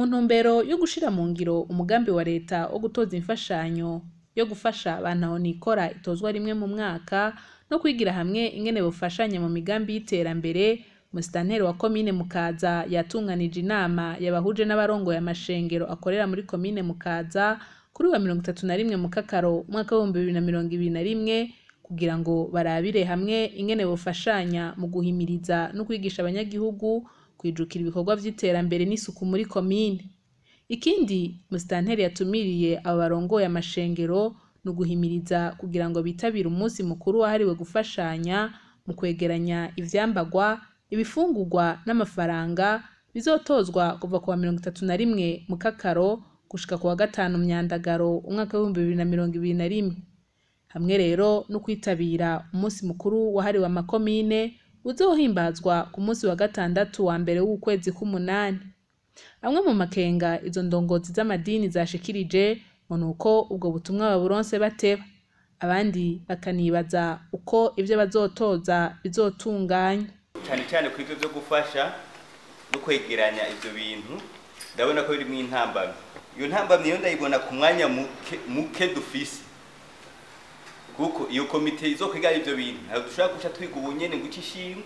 ntumbero yo gushira mu ngiro umugambi wa leta wo gutoza imfashanyo yo gufasha abantu nikora itozwa rimwe mu mwaka no kwigira hamwe ingene bufashanya mu migambi y'iterambere musitanteri wa komine mukaza yatunganije inama yabahuje n'abarongoye amashengero akorera muri komine mukaza kuri wa mirongo itatu na rimwe mu kakaro umwaka w'ibihumbi bibiri na mirongo ibiri na rimwe kugira ngo barabire hamwe ingene bufashanya mu guhimiriza no kwigisha abanyagihugu kwijukira ibikorwa vy'iterambere n'isuku muri komine ikindi musitanteri yatumiriye abo barongoye amashengero ni uguhimiriza kugira ngo bitabire umunsi mukuru wahariwe gufashanya mu kwegeranya ivyambagwa ibifungurwa n'amafaranga bizotozwa kuva ku wa mirongo itatu na rimwe mu kakaro gushika ku wa gatanu myandagaro umwaka w'ibihumbi bibiri na mirongo ibiri na rimwe hamwe rero no kwitabira umunsi mukuru wahariwe amakomine uzohimbazwa ku munsi wa gatandatu wa mbere w'ukwezi k'umunani amwe mu makenga izo ndongozi z'amadini zashikirije ngo ni uko ubwo butumwa baburonse bateba abandi bakanibaza uko ivyo bazotoza bizotunganya cyane cyane ku ivyo byo gufasha no kwegeranya ivyo bintu ndabona ko birimwo intambamyi iyo ntambamyi yo ndayibona ku mwanya muke, muke dufise kuko iyo komite izokwigana ivyo bintu ntabwo dushobora guca twiga ubunyene ngo ice ishingwa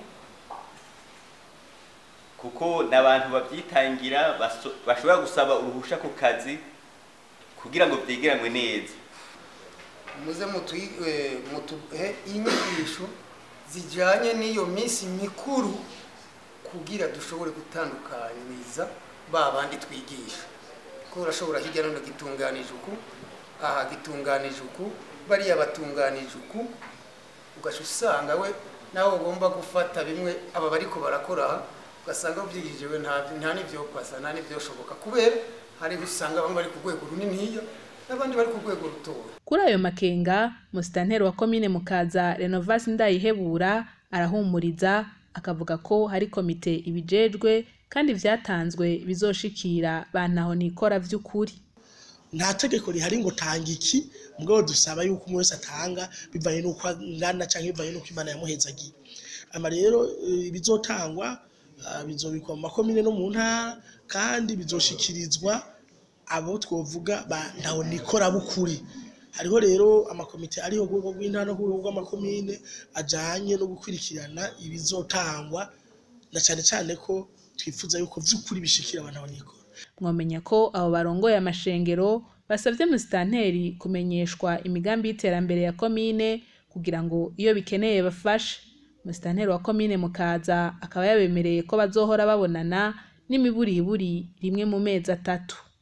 kuko n'abantu babyitangira baso- bashobora gusaba uruhusha ku kazi kugira ngo vyegeranwe neza muze mutu- eh, mutuhe inyigisho zijyanye n'iyo minsi mikuru kugira dushobore gutandukanyiriza ba bandi twigisha ko urashobora hirya no hino gitunganije uku aha gitunganije uku bariya batunganije uku ugaca usanga we nawe ugomba gufata bimwe aba bariko barakora aha ugasanga ubyigijewe nta nta n'ibyo kwasa nta n'ibyoshoboka kubera hariho usanga bamwe bari ku rwego runiniya n'abandi bari ku rwego rutoya kuri ayo makenga musitanteri wa komine mukaza renovasi ndayihebura arahumuriza akavuga ko hari komite ibijejwe kandi vyatanzwe bizoshikira bantaho nikora vy'ukuri nta tegeko rihari ngo tanga iki mugabo dusaba yuko umwe wese atanga bivanye n'uko angana cyangwa bivanye n'uko imana yamuhezagiye ama rero eh, bizotangwa ah, bizobikwa mu makomine no mu ntara kandi bizoshikirizwa abo twovuga ba ntaho nikora bukuri hariho rero amakomite ariho ku rwego rw'intara no ku rwego rw'amakomine ajanye no gukurikirana ibizotangwa na cyane cyane ko twifuza yuko vy'ukuri bishikira abantu aho nikora mwomenya ko abo barongoye amashengero basavye musitanteri kumenyeshwa imigambi y'iterambere ya komine kugira ngo iyo bikeneye bafashe musitanteri wa komine mukaza akaba yabemereye ko bazohora babonana n'imiburiburi rimwe mu mezi atatu